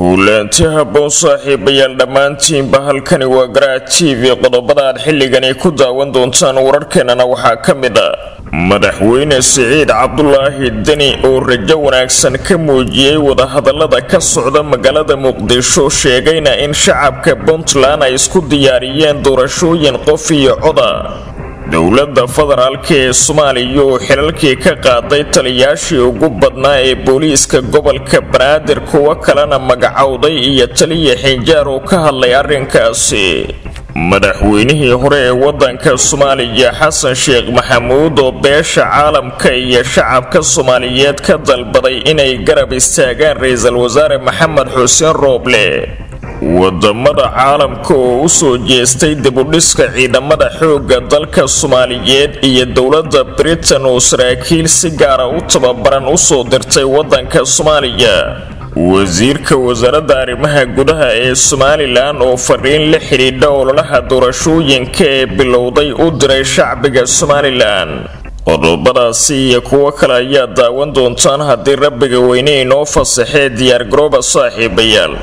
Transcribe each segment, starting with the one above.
kuulaanti habboon saaxiibayaal dhammaantiinba halkani waa garaac t v qodobada aad xilligani ku daawan doontaan wararkeenana waxaa ka mid a madaxweyne siciid cabdulaahi deni oo rajo wanaagsan ka muujiyey wadahadalada ka socda magaalada muqdisho sheegayna in shacabka puntland ay isku diyaariyeen doorashooyin qof iyo coda dowladda federaalka ee soomaaliya oo xilalkii ka qaaday taliyaashii ugu badnaa ee booliiska gobolka banaadir kuwo kalena magacowday iyo taliya xinjaar oo ka hadlay arrinkaasi madaxweynihii hore ee wadanka soomaaliya xasan sheekh maxamuud oo beesha caalamka iyo shacabka soomaaliyeed ka dalbaday inay garab istaagaan ra-iisul wasaare maxamed xuseen rooble wadamada caalamka oo usoo jeestay dibudhiska ciidamada xoogga dalka soomaaliyeed iyo dowladda britain oo saraakiil si gaara u tababaran usoo dirtay wadanka soomaaliya wasiirka wasaaradda arrimaha gudaha ee somalilan oo fariin la xidhiidha ololaha doorashooyinka ee bilowday u diray shacbiga somalilan qodobadaasi iyo kuwo kale ayaa daawan doontaan haddii rabbiga weyne inoo fasaxee diyaargarooba saaxiibayaal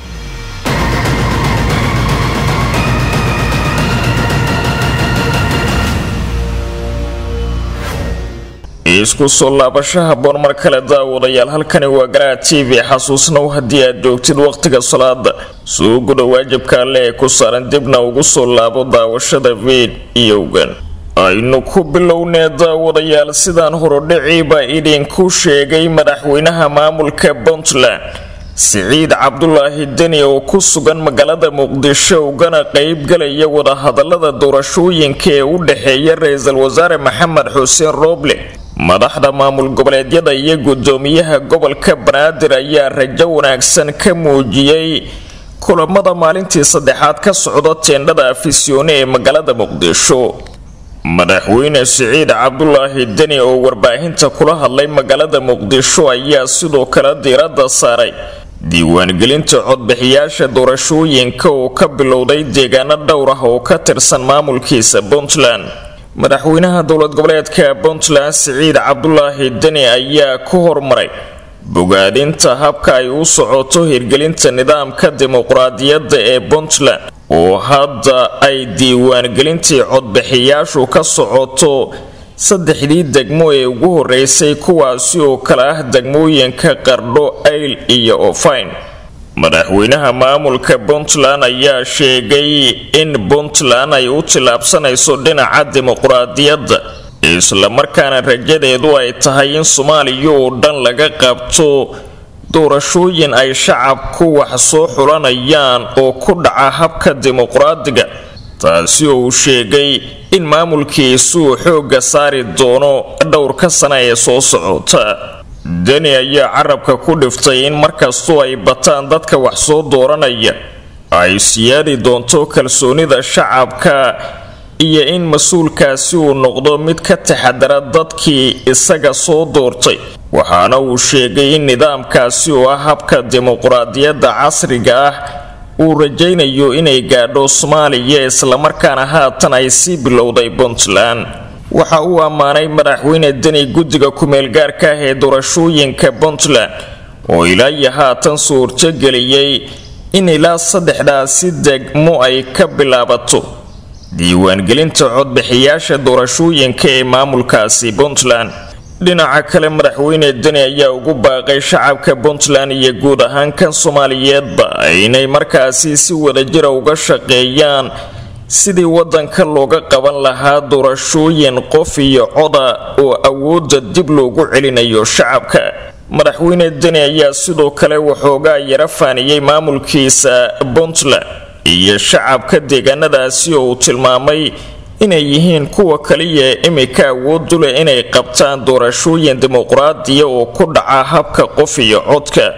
isku soo laabasho haboon mar kale daawadayaal halkani waa garaa t v xasuusnow haddii aad joogtid wakhtiga salaada soo guda waajibka alle ee ku saaran dibna ugu soo laabo daawashada fiidiyowgan aynu ku bilownee daawadayaal sidaan horodhiciiba idinku sheegay madaxweynaha maamulka puntland siciid cabdulaahi deni oo ku sugan magaalada muqdisho ugana qeybgalaya wadahadalada doorashooyinka ee u dhexeeya ra-iisul wasaare maxamed xuseen rooble madaxda maamul goboleedyada iyo gudoomiyaha gobolka banaadir ayaa rajo wanaagsan ka muujiyey kulamada maalintii saddexaad ka socda teendhada afisyoone ee magaalada muqdisho madaxweyne siciid cabdulaahi deni oo warbaahinta kula hadlay magaalada muqdisho ayaa sidoo kale diiradda saaray diiwaangelinta codbixiyaasha doorashooyinka oo ka bilowday deegaano dhowr ah oo ka tirsan maamulkiisa puntland madaxweynaha dowlad goboleedka puntland siciid cabdulaahi deni ayaa ku hormaray bogaadinta habka ay u socoto hirgelinta nidaamka dimuqraadiyadda ee puntland oo hadda ay diiwaangelintii codbixiyaashu ka socoto saddexdii degmo ee ugu horeysay kuwaasi oo kale ah degmooyinka qardho ayl iyo ofayn madaxweynaha maamulka puntland ayaa sheegay in puntland ay u tillaabsanayso dhinaca dimuqraadiyadda islamarkaana rajadeedu ay tahay in soomaaliya oo dhan laga qabto doorashooyin ay shacabku wax soo xulanayaan oo ku dhaca habka dimuqraadiga taasi oo uu sheegay in maamulkiisuu xoogga saari doono dhowrka sana ee soo socota deni ayaa carabka ku dhiftay in markastoo ay bataan dadka wax soo dooranaya ay siyaadi doonto kalsoonida shacabka iyo in mas-uulkaasi uu noqdo mid ka taxadara dadkii isaga soo doortay waxaana uu sheegay in nidaamkaasi oo ah habka dimuqraadiyadda casriga ah uu rajaynayo inay gaadho soomaaliya islamarkaana haatan ay sii bilowday puntland waxa uu ammaanay madaxweyne deni guddiga ku-meelgaarka ah ee doorashooyinka puntland oo ilaa iyo haatan suurtogeliyey in ilaa saddexdaasi degmo ay ka bilaabato diiwaangelinta codbixiyaasha doorashooyinka ee maamulkaasi puntland dhinaca kale madaxweyne deni ayaa ugu baaqay shacabka puntland iyo guud ahaan kan soomaaliyeedba inay markaasi si wadajira uga shaqeeyaan sidii wadanka looga qaban lahaa doorashooyin qof iyo coda oo awoodda dib loogu celinayo shacabka madaxweyne deni ayaa sidoo kale waxoogaa yara faaniyey maamulkiisa puntland iyo shacabka deegaanadaasi oo uu tilmaamay inay yihiin kuwa kaliya imika awoodu leh inay qabtaan doorashooyin dimuqraadiya oo ku dhaca habka qof iyo codka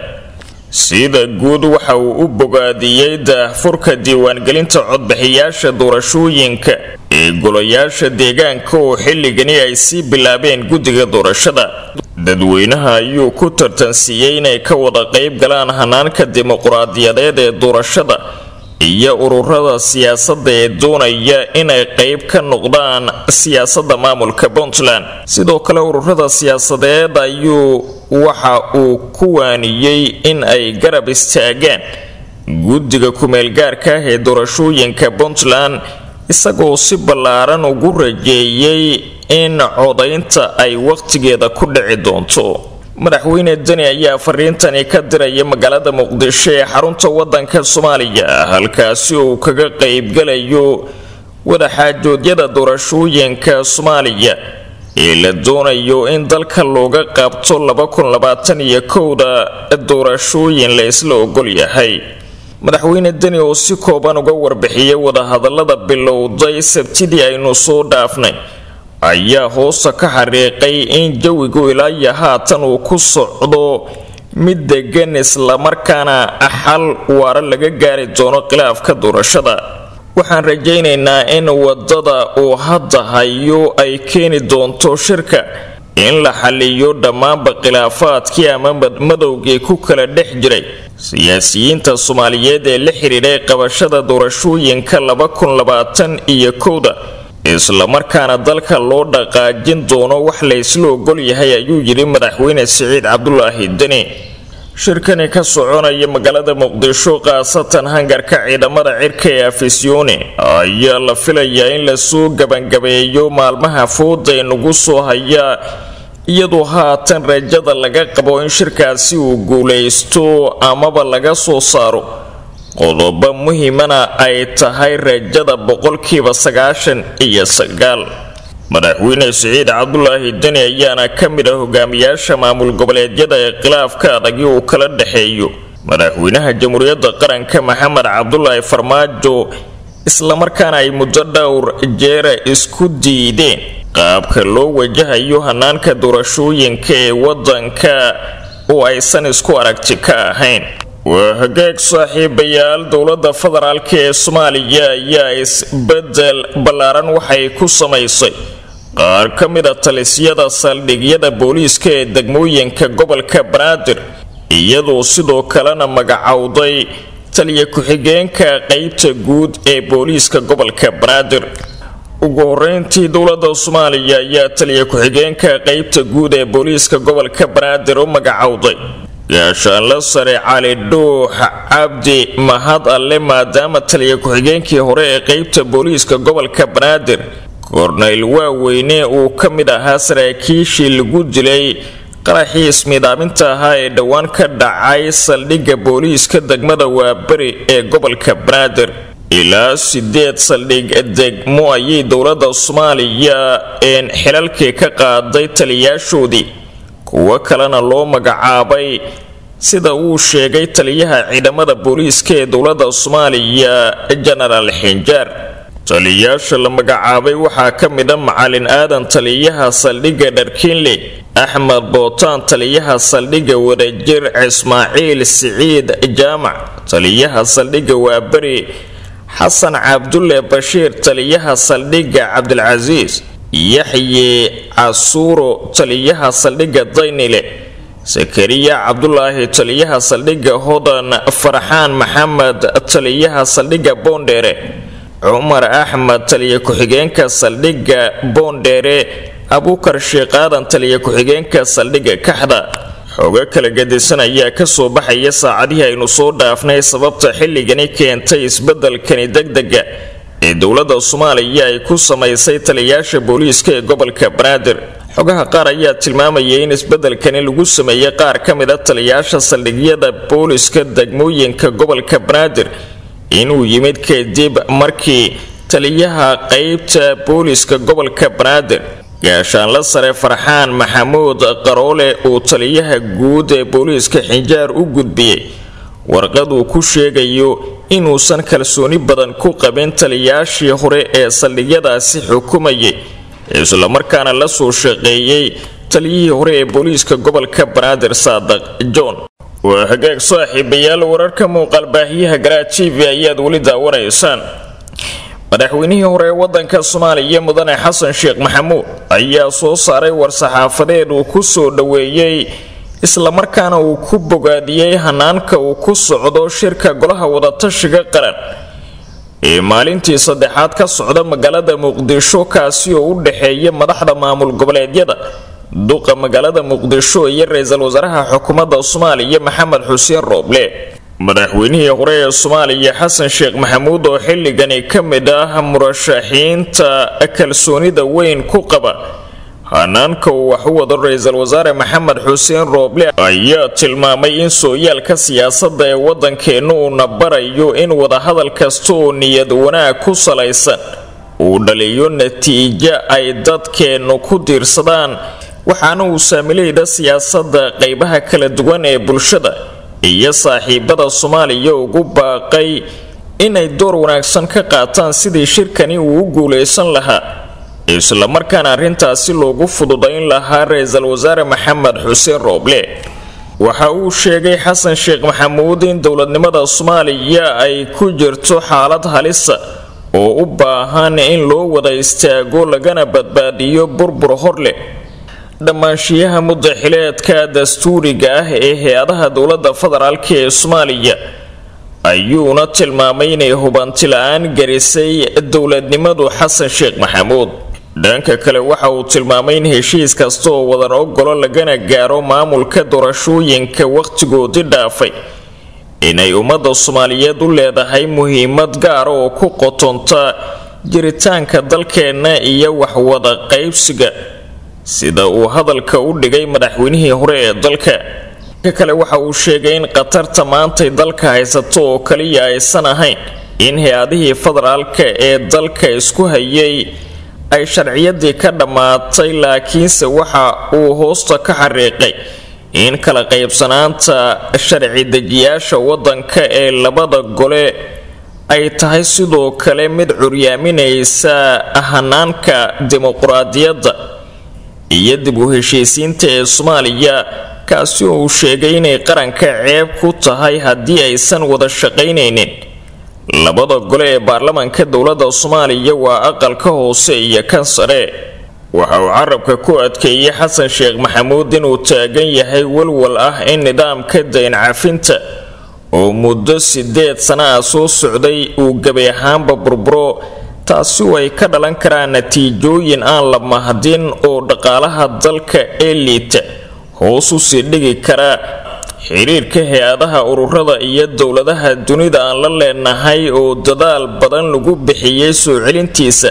sida guud waxa uu u bogaadiyey daahfurka diiwaangelinta codbixiyaasha doorashooyinka ee golayaasha deegaanka oo xilligani ay sii bilaabeen guddiga doorashada dadweynaha ayuu ku tartansiiyey inay ka wada qayb galaan hanaanka dimuqraadiyadeed ee doorashada iyo ururada siyaasadda ee doonaya inay qayb ka noqdaan siyaasadda maamulka puntland sidoo kale ururada siyaasadeed ayuu waxa uu ku waaniyey in ay garab istaagaan guddiga ku-meelgaarka ah ee doorashooyinka puntland isagoo si ballaaran ugu rajeeyey in codaynta ay wakhtigeeda ku dhici doonto madaxweyne deni ayaa fariintani ka diraya magaalada muqdisho ee xarunta wadanka soomaaliya halkaasi uu kaga qaybgalayo wadaxaajoodyada doorashooyinka soomaaliya ee la doonayo in dalka looga qabto iyo kowda doorashooyin la isla ogol yahay madaxweyne deni oo si kooban uga warbixiyay wadahadalada bilowday sabtidii aynu soo dhaafnay ayaa hoosta ka xariiqay in jawigu ilaayo haatan uu ku socdo mid degan islamarkaana xal waara laga gaari doono khilaafka doorashada waxaan rajaynaynaa in wadada uu hadda hayo ay keeni doonto shirka in la xaliyo dhammaanba khilaafaadkii ama madmadowgii ku kala dhex jiray siyaasiyiinta soomaaliyeed ee la xidhiidhay qabashada doorashooyinka iyo kowda islamarkaana dalka loo dhaqaajin doono wax la ysla ogol yahay ayuu yidhi madaxweyne siciid cabdulaahi deni shirkani ka soconaya magaalada muqdisho khaasatan hangarka ciidamada cirka ee afisyoone ayaa la filayaa in lasoo gabangabeeyo maalmaha fooda ee nagu soo hayaa iyadoo haatan rajada laga qabo in shirkaasi uu guulaysto amaba laga soo saaro qodobo muhiimana ay tahay rajada boqolkiiba sagaashan iyo sagaal madaxweyne siciid cabdulaahi deni ayaana ka mid ah hogaamiyaasha maamul goboleedyada ee khilaafka adagi uu kala dhexeeyo madaxweynaha jamhuuriyadda qaranka maxamed cabdulaahi farmaajo islamarkaana ay muddo dhowr jeera isku diideen qaabka loo wajahayo hanaanka doorashooyinka ee wadanka oo aysan isku aragti ka ahayn waa hagaag saaxiibayaal dowladda federaalk ee soomaaliya ayaa isbedel ballaaran waxay ku samaysay qaar ka mid a talisyada saldhigyada booliiska ee degmooyinka gobolka banaadir iyadoo sidoo kalena magacowday taliya ku-xigeenka qeybta guud ee booliiska gobolka banaadir ugu horeyntii dowladda soomaaliya ayaa taliya ku-xigeenka qeybta guud ee booliiska gobolka banaadir u magacowday gaashaanla sare cali dhuux cabdi mahad alle maadaama taliya ku-xigeenkii hore ee qeybta booliiska gobolka banaadir kornayl waaweyne uu ka mid ahaa saraakiishii lagu dilay qaraxii ismiidaaminta ahaa ee dhowaan ka dhacay saldhigga booliiska degmada waaberi ee gobolka banaadir ilaa sideed saldhig degmo ayay dowladda soomaaliya een xilalkii ka qaaday taliyaashoodii kuwo kalena loo magacaabay sida uu sheegay taliyaha ciidamada booliiska ee dowladda soomaaliya jenaraal xinjaar taliyaasha la magacaabay waxaa ka mid a macalin aadan taliyaha saldhigga dharkiinle axmed bootaan taliyaha saldhigga wadajir ismaaciil siciid jaamac taliyaha saldhigga waaberi xasan cabdulle bashiir taliyaha saldhigga cabdilcasiis yaxye casuuro taliyaha saldhigga daynile sakariya cabdulaahi taliyaha saldhigga hodan farxaan maxamed taliyaha saldhigga boondheere cumar axmed taliya ku-xigeenka saldhigga boondheere abuukar sheekh aadan taliya ku-xigeenka saldhigga kaxda xogo kala gadisan ayaa kasoo baxaya saacadihii aynu soo dhaafnay sababta xilligani keentay isbedelkani degdega ee dowladda soomaaliya ay ku samaysay taliyayaasha booliiska ee gobolka banaadir xogaha qaar ayaa tilmaamayay in isbedelkani lagu sameeyey qaar ka mid a taliyayaasha saldhigyada booliiska degmooyinka gobolka banaadir inuu yimid kadib markii taliyaha qeybta booliiska gobolka banaadir gaashaanla sare farxaan maxamuud qaroole uu taliyaha guud ee booliiska xinjaar u gudbiyey warqad uu ku sheegayo inuusan kalsooni badan ku qabin taliyayaashii hore ee saldhigyadaasi xukumayay islamarkaana la soo shaqeeyey taliyihii hore ee booliiska gobolka banaadir saadaq john waa hagaag saaxiibayaal wararka muuqaalbaahiyaha garaa t v ayaad weli daawanaysaan madaxweynihii hore ee wadanka soomaaliya mudane xasan sheekh maxamuud ayaa soo saaray war-saxaafadeed uu ku soo dhoweeyey islamarkaana uu ku bogaadiyey hanaanka uu ku socdo shirka golaha wadatashiga qaran ee maalintii saddexaad ka socda magaalada muqdisho kaasi oo u dhexeeya madaxda maamul goboleedyada duqa magaalada muqdisho iyo ra-iisul wasaaraha xukuumadda soomaaliya maxamed xuseen rooble madaxweynihii hore ee soomaaliya xasan sheekh maxamuud oo xilligani ka mid ah murashaxiinta kalsoonida weyn ku qaba hanaanka uu wax u wado ra-iisul wasaare maxamed xuseen rooble ayaa tilmaamay in sooyaalka siyaasadda ee waddankeenna uuna barayo in wadahadal kasta oo niyad wanaag ku salaysan uu dhaliyo natiijo ay dadkeennu ku diirsadaan waxaana uu saamilayda siyaasadda qaybaha kala duwan ee bulshada iyo saaxiibada soomaaliya ugu baaqay inay door wanaagsan ka qaataan sidii shirkani uu u guulaysan lahaa islamarkaana arrintaasi loogu fududayn lahaa ra-iisul wasaare maxamed xuseen rooble waxa uu sheegay xasan sheekh maxamuud in dowladnimada soomaaliya ay ku jirto xaalad halisa oo u baahan in loo wada istaago lagana badbaadiyo burbur hor leh dhammaanshiyaha mudaxileedka dastuuriga ah ee hay-adaha dowladda federaalk ee soomaaliya ayuuna tilmaamay inay hubanti la-aan garisay dowladnimadu xasan sheekh maxamuud dhanka kale waxa uu tilmaamay in heshiis kasta oo wadan ogolo lagana gaaro maamulka doorashooyinka wakhtigoodii dhaafay inay ummadda soomaaliyeed u leedahay muhiimad gaara oo ku qotonta jiritaanka dalkeenna iyo waxwada qaybsiga sida uu hadalka u dhigay madaxweynihii hore ee dalka ka kale waxa uu sheegay in khatarta maantay dalka haysato oo kaliya aysan ahayn in hay-adihii federaalka ee dalka isku hayay ay sharciyadii ka dhammaatay laakiinse waxa uu hoosta ka xariiqay in kala qaybsanaanta sharci dejiyaasha waddanka ee labada gole ay tahay sidoo kale mid curyaaminaysa hanaanka dimuquraadiyadda iyo dib u heshiisiinta ee soomaaliya kaasi oo uu sheegay inay qaranka ceeb ku tahay haddii aysan wada shaqaynaynin labada gole ee baarlamaanka dowladda soomaaliya waa aqalka hoose iyo kan sare waxa uu carabka ku adkeeyey xasan sheekh maxamuud inuu taagan yahay walwal ah in nidaamka dayn cafinta oo muddo sideed sana ah soo socday uu gebi ahaanba burburo taasi oo ay ka dhalan karaan natiijooyin aan la mahdin oo dhaqaalaha dalka ee liita hoos u sii dhigi kara xiriirka hay-adaha ururada iyo dowladaha dunida aan la leenahay oo dadaal badan lagu bixiyey soo celintiisa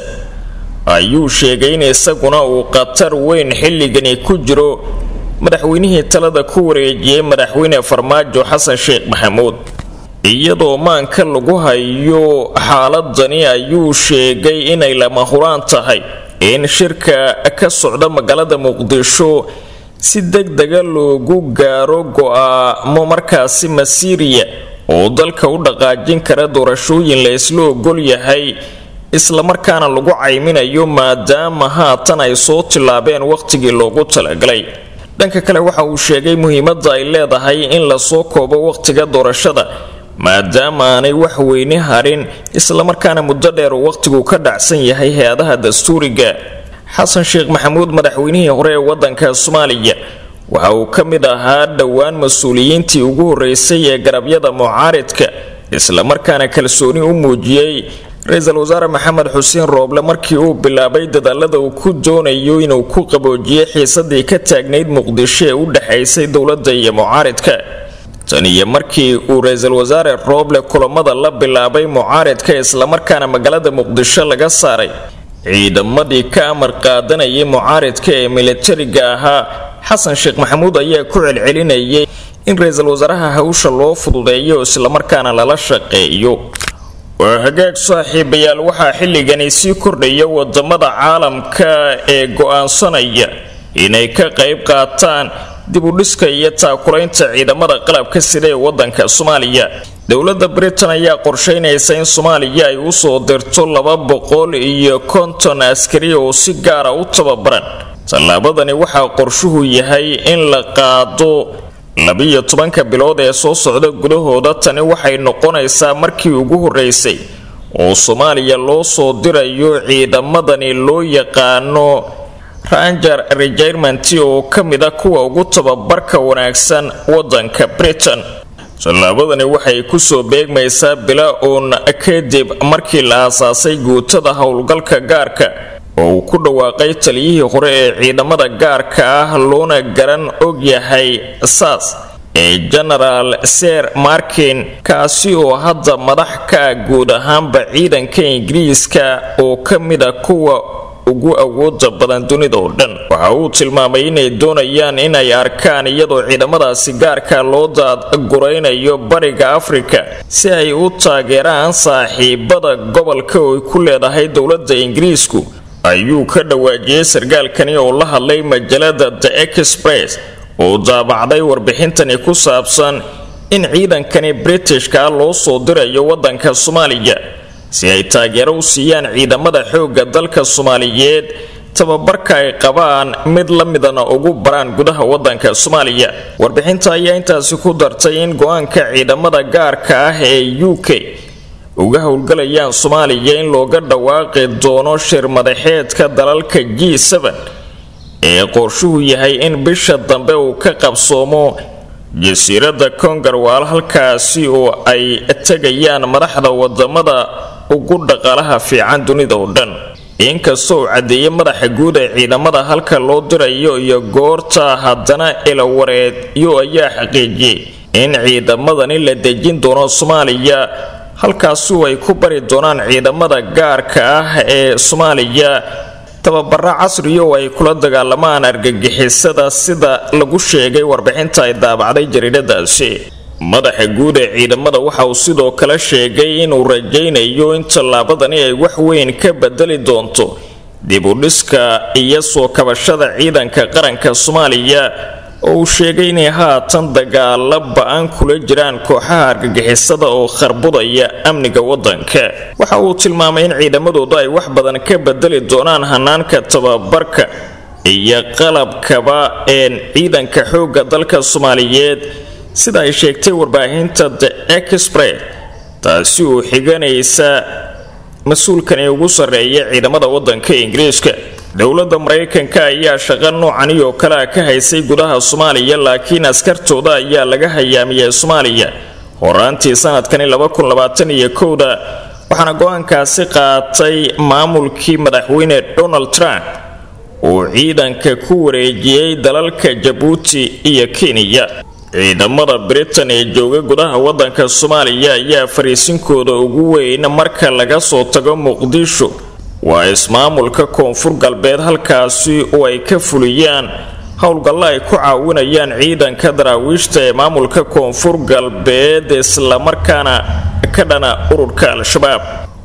ayuu sheegay in isaguna uu khatar weyn xilligani ku jiro madaxweynihii talada ku wareejiyey madaxweyne farmaajo xasan sheekh maxamuud iyadoo maanka lagu hayo xaaladani ayuu sheegay inay lama huraan tahay in shirka ka socda magaalada muqdisho si deg dega loogu gaaro go-aamo markaasi masiiriya oo dalka u dhaqaajin kara doorashooyin la isla ogol yahay islamarkaana lagu cayminayo maadaama haatan ay soo tillaabeen wakhtigii loogu talagalay dhanka kale waxa uu sheegay muhiimadda ay leedahay in lasoo koobo wakhtiga doorashada maadaama aanay wax weyne harin islamarkaana muddo dheer uu wakhtigu ka dhacsan yahay hay-adaha dastuuriga xasan sheekh maxamuud madaxweynihii hore ee waddanka soomaaliya waxa uu ka mid ahaa dhowaan mas-uuliyiintii ugu horreysay ee garabyada mucaaridka islamarkaana kalsooni u muujiyey ra-iisul wasaare maxamed xuseen rooble markii uu bilaabay dadaalada uu ku doonayo inuu ku qaboojiyey xiisadii ka taagnayd muqdisho ee u dhexaysay dowladda iyo mucaaridka tan iyo markii uu ra-iisul wasaare rooble kulamada la bilaabay mucaaridka islamarkaana magaalada muqdisho laga saaray ciidamadii ka amar qaadanayay mucaaridka ee militariga ahaa xasan sheekh maxamuud ayaa ku celcelinayay in ra-iisul wasaaraha hawsha loo fududeeyo islamarkaana lala shaqeeyo waa hagaag saaxiibayaal waxaa xilligani sii kordhaya wadamada caalamka ee go-aansanaya inay ka qayb qaataan dib u dhiska iyo taakulaynta ciidamada qalabka sida ee wadanka soomaaliya dowladda britain ayaa qorsheynaysa in soomaaliya ay usoo dirto laba boqol iyo konton askari oo si gaara u tababaran tallaabadani waxaa qorshuhu yahay in la qaado labiyo tobanka bilood ee soo socda gudahooda tani waxay noqonaysaa markii ugu horreysay oo soomaaliya loo soo dirayo ciidamadani loo yaqaano ranger regerment oo ka mid a kuwa ugu tababarka wanaagsan wadanka britain tallaabadani waxay kusoo beegmaysaa bila uun kadib markii la aasaasay guutada howlgalka gaarka oo uu ku dhawaaqay taliyihii hore ee ciidamada gaarka ah loona garan og yahay saas ee genaraal ser markin kaasi oo hadda madax ka ah guud ahaanba ciidanka ingiriiska oo ka mid a kuwa ugu awooda badan dunida oo dhan waxa uu tilmaamay inay doonayaan inay arkaan iyadoo ciidamadaasi gaarka loo daadguraynayo bariga afrika si ay u taageeraan saaxiibada gobolka oo ay ku leedahay dowladda ingiriisku ayuu ka dhawaajiyey sarkaalkani oo la hadlay majalada the express oo daabacday warbixintani ku saabsan in ciidankani britishka loo soo dirayo waddanka soomaaliya si ay taageero u siiyaan ciidamada xoogga dalka soomaaliyeed tababarka ay qabaan mid la midana ugu baraan gudaha waddanka soomaaliya warbixinta ayaa intaasi ku dartay in go-aanka ciidamada gaarka ah ee u k uga howlgalayaan soomaaliya in looga dhawaaqi doono shir madaxeedka dalalka g ee qorshuhu yahay in bisha dambe uu ka qabsoomo jasiiradda kongarwaal halkaasi oo ay tegayaan madaxda wadamada ugu dhaqaalaha fiican dunida oo dhan inkastoo uu caddeeyey madaxa guud ee ciidamada halka loo dirayo iyo goorta haddana ilawareedyo ayaa xaqiijiyey in ciidamadani la dejin doono soomaaliya halkaasu ay ku bari doonaan ciidamada gaarka ah ee soomaaliya tababaro casriya oo ay kula dagaalamaan argagixisada sida lagu sheegay warbixinta ay daabacday jariiradaasi madaxa guud ee ciidamada waxa uu sidoo kale sheegay inuu rajaynayo in tallaabadani ay wax weyn ka bedeli doonto dib u dhiska iyo soo kabashada ciidanka qaranka soomaaliya oo uu sheegay inay haatan dagaalo ba-an kula jiraan kooxaha argagixisada oo kharbudaya amniga waddanka waxa uu tilmaamay in ciidamadooda ay wax badan ka bedeli doonaan hanaanka tababarka iyo qalabkaba een ciidanka xoogga dalka soomaaliyeed sida ay sheegtay warbaahinta the express taasi oo xiganaysa mas-uulkani ugu sarreeya ciidamada waddanka ingiriiska dowladda maraykanka ayaa shaqo noocani oo kale a ka haysay gudaha soomaaliya laakiin askartooda ayaa laga hayaamiyey soomaaliya horaantii sanadkani iyo kowda waxaana go-aankaasi qaatay maamulkii madaxweyne donald trump uu ciidanka ku wareejiyey dalalka jabuuti iyo kenya ciidamada britain ee jooga gudaha waddanka soomaaliya ayaa fariisinkooda ugu weyn marka laga soo tago muqdisho waa ismaamulka koonfur galbeed halkaasi oo ay ka fuliyaan howlgallo ay ku caawinayaan ciidanka daraawiishta ee maamulka koonfur galbeed islamarkaana ka dhana ururka al-shabaab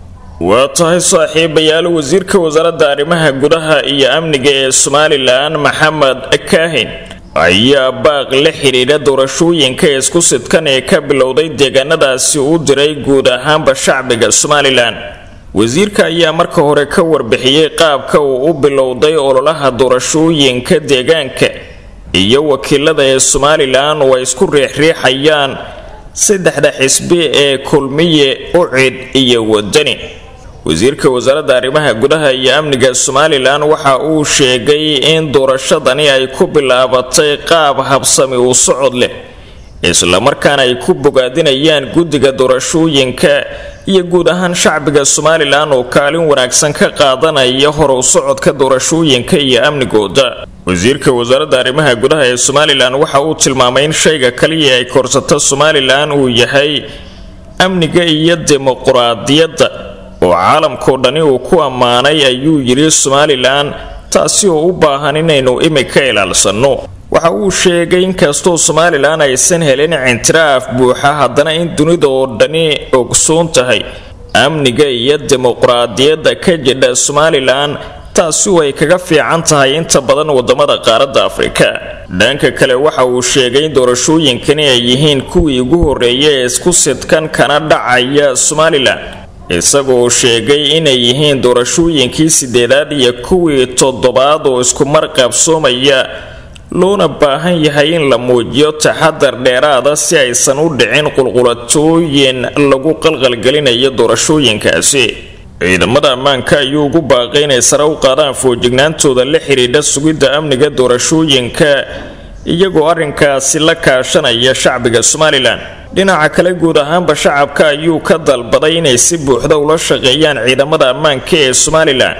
waa tahay saaxiibayaal wasiirka wasaaradda arrimaha gudaha iyo amniga ee somalilan maxamed kaahin ayaa baaq la xidhiidha doorashooyinka isku sidkan ee ka bilowday deegaanadaasi u diray guud ahaanba shacbiga somalilan wasiirka ayaa marka hore ka warbixiyey qaabka uu u bilowday ololaha doorashooyinka deegaanka iyo wakiilada ee somalilan oo ay isku riixriixayaan saddexda xisbi ee kulmiye ucid iyo wadani wasiirka wasaaradda arrimaha gudaha iyo amniga somalilan waxa uu sheegay in doorashadani ay ku bilaabatay qaab habsami u socod leh islamarkaana ay ku bogaadinayaan guddiga doorashooyinka iyo guud ahaan shacbiga somalilan oo kaalin wanaagsan ka qaadanaya horow socodka doorashooyinka iyo amnigooda wasiirka wasaaradda arrimaha gudaha ee somalilan waxa uu tilmaamay in shayga kaliya ay korsato somalilan uu yahay amniga iyo dimuquraadiyadda oo caalamkao dhani uu ku ammaanay ayuu yidhi somalilan taasi oo u baahan inaynu imika ilaalsanno waxa uu sheegay inkastoo somalilan aysan helin cintiraaf buuxa haddana in dunida oo dhani ogsoon tahay amniga iyo dimuquraadiyadda ka jidha somalilan taasi oo ay kaga fiican tahay inta badan wadamada qaaradda afrika dhanka kale waxa uu sheegay in doorashooyinkani ay yihiin kuwii ugu horreeya ee isku sidkan kana dhacaya somalilan isagoo sheegay inay yihiin doorashooyinkii sideedaad iyo kuwii toddobaad oo isku mar qabsoomaya loona baahan yahay in la muujiyo taxadar dheeraada si aysan u dhicin qulqulatooyin lagu qalqalgelinayo doorashooyinkaasi ciidamada ammaanka ayuu ugu baaqay inay sare u qaadaan foojignaantooda la xidhiidha sugidda amniga doorashooyinka iyagoo arrinkaasi la kaashanaya shacbiga somalilan dhinaca kale guud ahaanba shacabka ayuu ka dalbaday inay si buuxda ula shaqeeyaan ciidamada ammaanka ee somalilan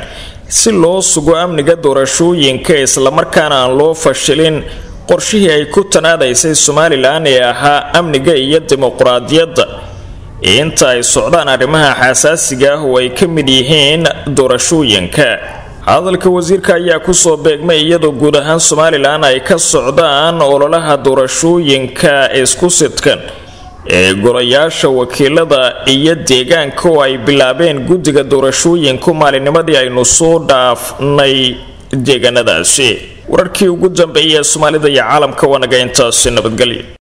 si loo sugo amniga doorashooyinka islamarkaana aan loo fashilin qorshihii ay ku tanaadaysay somalilan ee ahaa amniga iyo dimuquraadiyadda inta ay socdaan arrimaha xasaasiga ah oo ay ka mid yihiin doorashooyinka hadalka wasiirka ayaa kusoo beegmay iyadoo guud ahaan somalilan ay ka socdaan ololaha doorashooyinka isku sidkan ee golayaasha wakiilada iyo deegaanka oo ay bilaabeen guddiga doorashooyinku maalinimadii aynu soo dhaafnay deegaanadaasi wararkii ugu dambeeyay ee soomaalida iyo caalamka waa naga intaasi nabadgelya